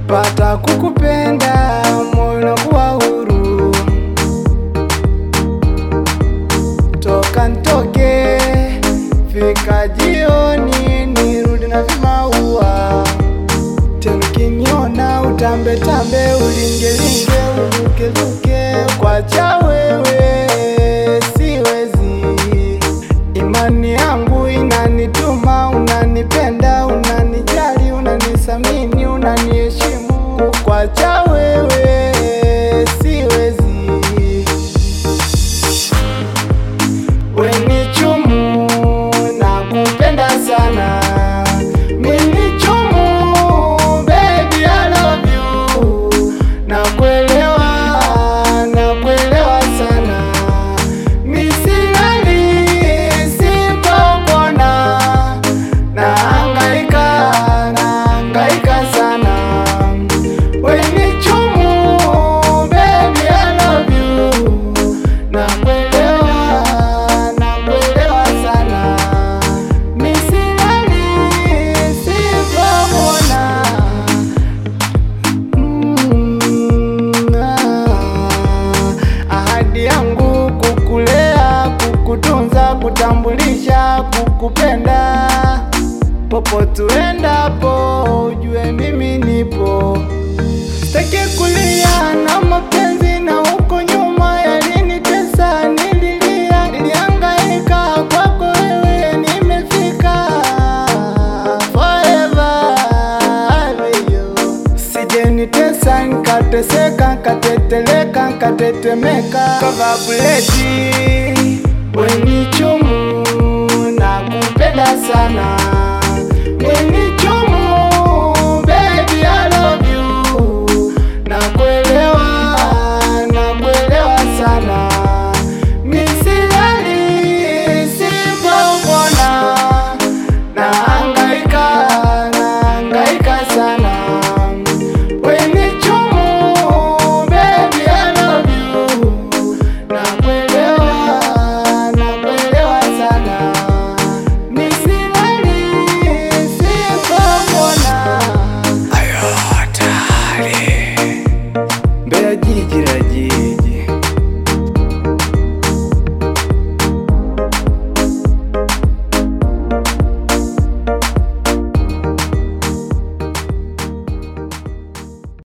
nikipata kukupenda moyo unakuwa huru. Toka ntoke, fika jioni, nirudi na vimaua tena ukiniona utambe tambe, ulingelinge, urukeruke, kwacha wewe siwezi. Imani yangu inanituma, unanipenda, unanijali, unanisamini, unaniheshimu, kwacha wewe siwezi. Weni chumu na kupenda sana Mini chumu baby I love you Na kuelewa, na kuelewa sana Misilali sipopona Na hangaika, na hangaika sana Weni chumu baby I love you na kuelewa, na kuelewa sana misilali sipomona Mm, ah, ahadi yangu kukulea, kukutunza, kutambulisha, kukupenda popote uendapo, ujue mimi nipo. Sitaki kulia na mapenzi na huko nyuma yalinitesa, nililia, nilihangaika kwako wewe, nimefika forever with you. Sijenitesa nkateseka, nkateteleka, nkatetemeka, kava buleti weni chumu na kupenda sana weni